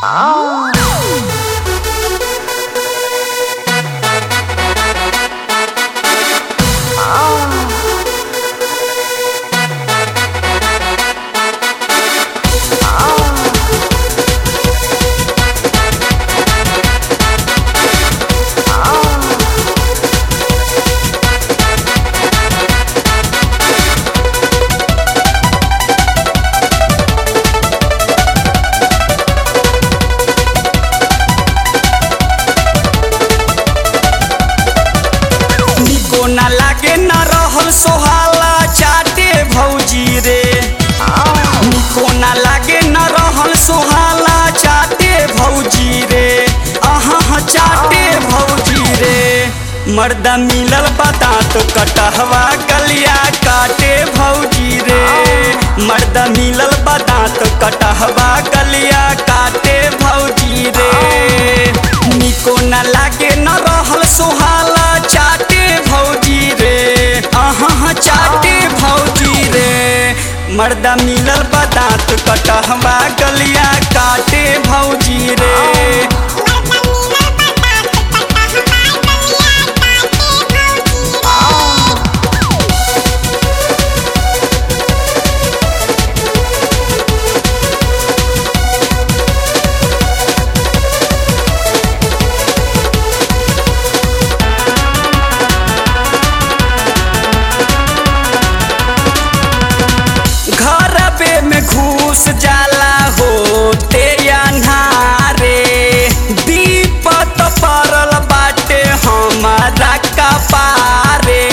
निको ना लागे ना रहल सोहाला चाटे भौजी रे निको ना लागे ना रहल सोहाला चाटे भौजी रे अहाँ चाटे भौजी रे मर्दा मिलल बता तो कटहवा गलिया काटे भौजी रे मर्दा मिलल बता तो कटहवा गलिया काटे भौजी रे निको ना लागे न रहल सोहाला चाटे भौजी रे अहाँ चाटे भौजी रे मर्दा मिलल बदात कटहवा गलिया काटे भौजी रे घरबे में घूस जाला होते अन्हारे दीपत पड़ल बाटे हमारा कपारे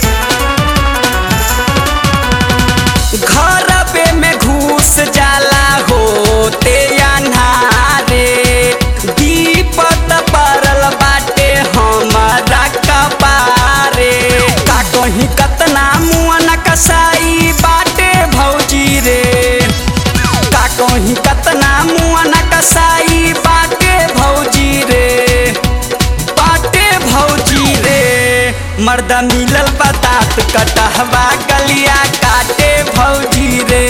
घरबे में घूस जाला होते अन्हारे दीपत पड़ल बाटे हमारा कपारे का कहीं कतना मुआ न कसाई बाटे भौजी रे का कहीं कतना मुआ न कसाई बाटे भौजी रे बाटे भौजी रे मर्दा मिलल बतात कटहवा गलिया काटे भौजी रे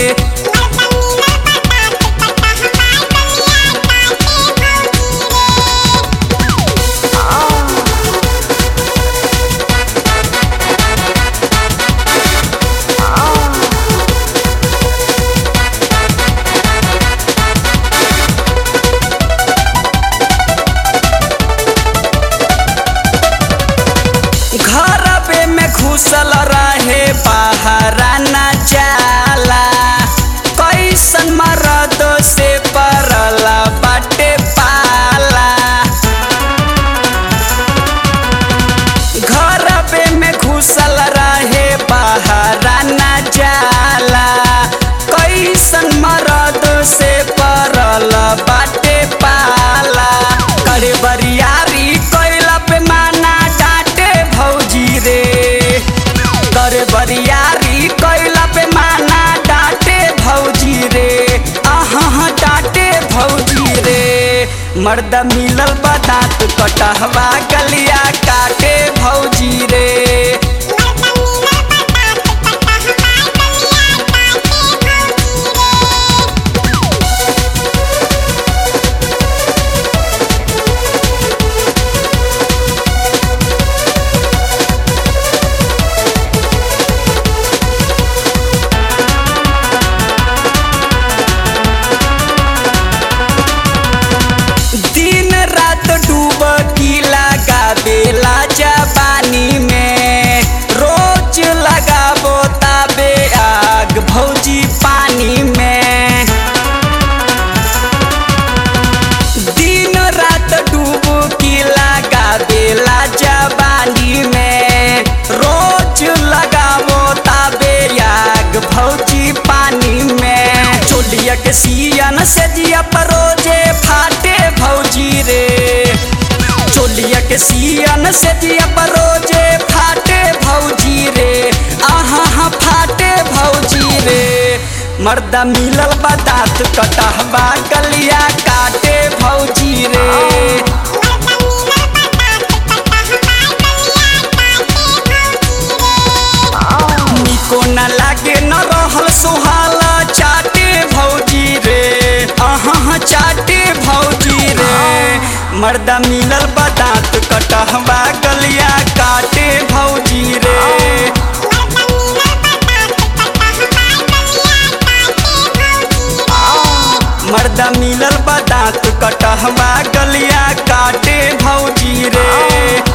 घरबे में घुसल रहे पहरा न जाला कैसन मरद से परल बाटे पाला घरबे में घुसल रहे पहरा न जाला कैसन मरद से परल बाटे पाला करे बरियारी कैला पे माना डांटे भौजी रे करे बरियारी कैला पे माना डांटे भौजी रे अहाँ डांटे भौजी रे मर्दा मिलल बदात कटहवा गलिया काटे भौजी रे दिन रात डूबकी लगावेला जवानी में रोज लगाबो ताबे आग भौजी पानी में दिन रात डूबकी लगावेला जवानी में रोज लगाबो ताबे आग भौजी पानी में चोलिया के सियन से जिया परोजे फाटे भौजी रे चोलिया के सियन से जिया परोजे फाटे भौजी रे आहा फाटे भौजी रे मर्दा मिलल बदात कटहवा गलिया काटे भौजी रे निको न लागे न रहल सुहाला चाटे भौजी रे अहाँ चाटे मर्दा मिलल बा दांत कटहवा गलिया काटे भौजी रे मर्दा मिलल बा दांत कटहवा गलिया काटे भौजी रे